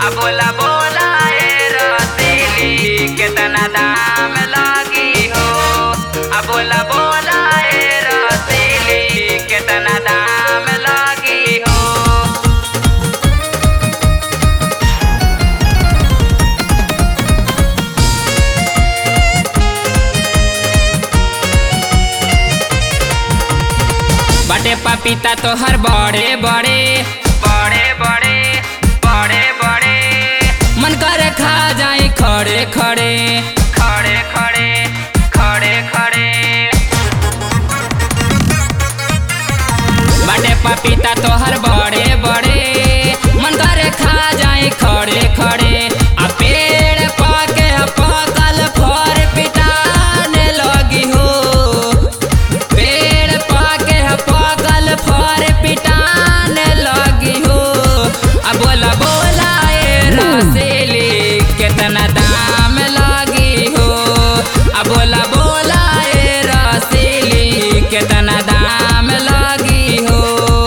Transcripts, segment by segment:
आ बोला बोला ए रतीली केतना दाम लागी हो आ बोला बोला ए रतीली केतना दाम लागी हो बटे पपीता तोहर बड़े बड़े बड़े बड़े बड़े बड़े मन करे खा जाई खड़े खड़े खड़े खड़े खड़े खड़े बटे पपीता तोहर बड़े बड़े मन करे खा जाई खड़े खड़े आ पेड़ पाके पकल फर पिटाने लगी हो पेड़ पाके पकल फर पिटाने लगी हो आ बोला बोला ए रसीली केतना दाम लगी हो आ बोला बोला ए रसीली केतना दाम लगी हो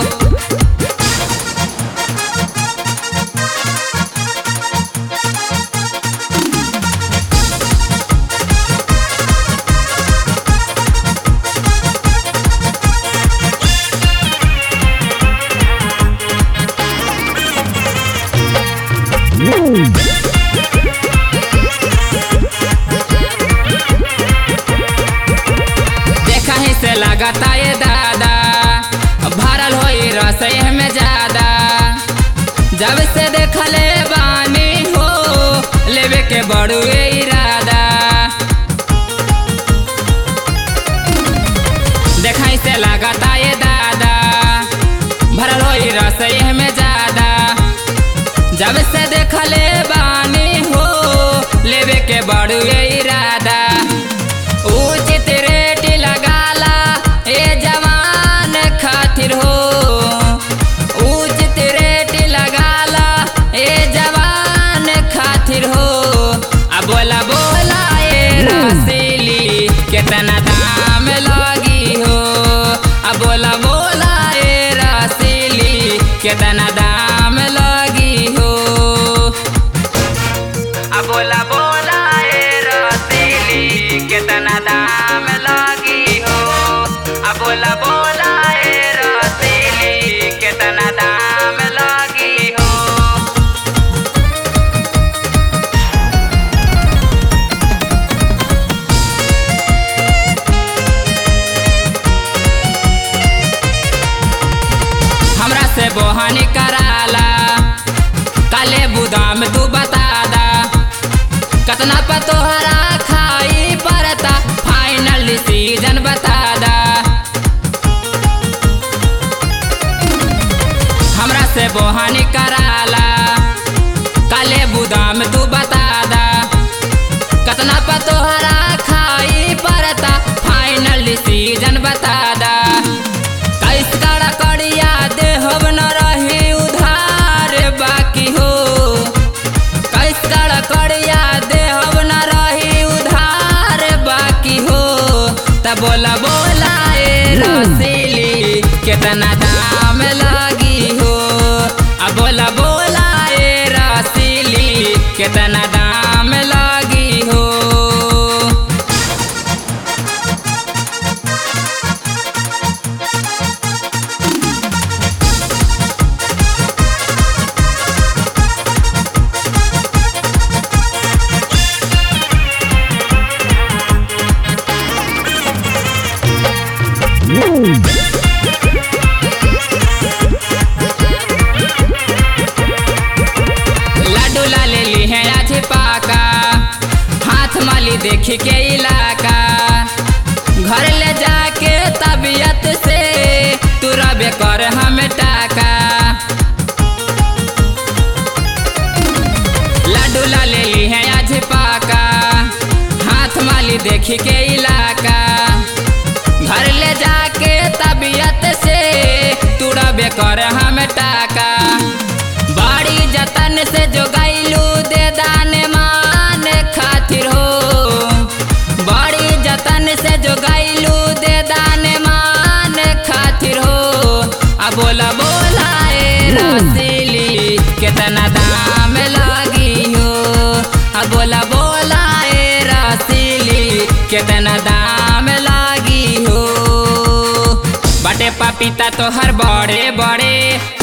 देखा ही से लगता ये दादा भरल होई रसोई में ज्यादा जब से देखले बानी हो लेवे के बड़ुए इरादा देखा ही से लगता ये दादा भरल होई रसोई में ज्यादा जब से देखले बानी हो लेवे के बड़ुए इरादा उचित रेट लगाला ए जवान खातिर हो उचित रेट लगाला ए जवान खातिर हो आ बोला बोला ए रसीली केतना दाम लगी हो आ बोला बोला ए रसीली केतना दाम लगी हो आ बोला बोला ए रतीली केतना दाम लगी हो आ बोला बोला ए रतीली केतना दाम लगी हो हमरा से बोहानी कराला काले बुदाम तू बता दा कतना पर तोहरा खाई पड़ता फाइनल सीजन बता दा हमरा से बोहानी कराला काले बुदाम तू बता दा कतना पर तोहरा खाई पड़ता फाइनल सीजन बता दा कैस कड़ा कड़िया देहब न रही उधार बाकी हो कैस कड़ा कड़िया देहब न रही उधार बाकी हो त बोला बोला ए रसीली केतना दाम लगी हो आ बोला बोला ए रसीली केतना दाम लगी हो लाडू ला ले ली है आज पाका हाथ माली देख के इलाका घर ले जाके तबीयत से तू रबे कर हम टाका लाडू ला ले ली है आज पाका हाथ माली देख के इलाका घर ले जाके तबीयत से तू रबे कर हम टाका बड़ी जतन से जो गैलू दे दान मान खातिर हो बड़ी जतन से जो गैलू दे दान मान खातिर हो आ बोला बोला ए रसीली केतना दाम ला कितना दाम लागी हो बाटे पपीता तोहर बड़े बड़े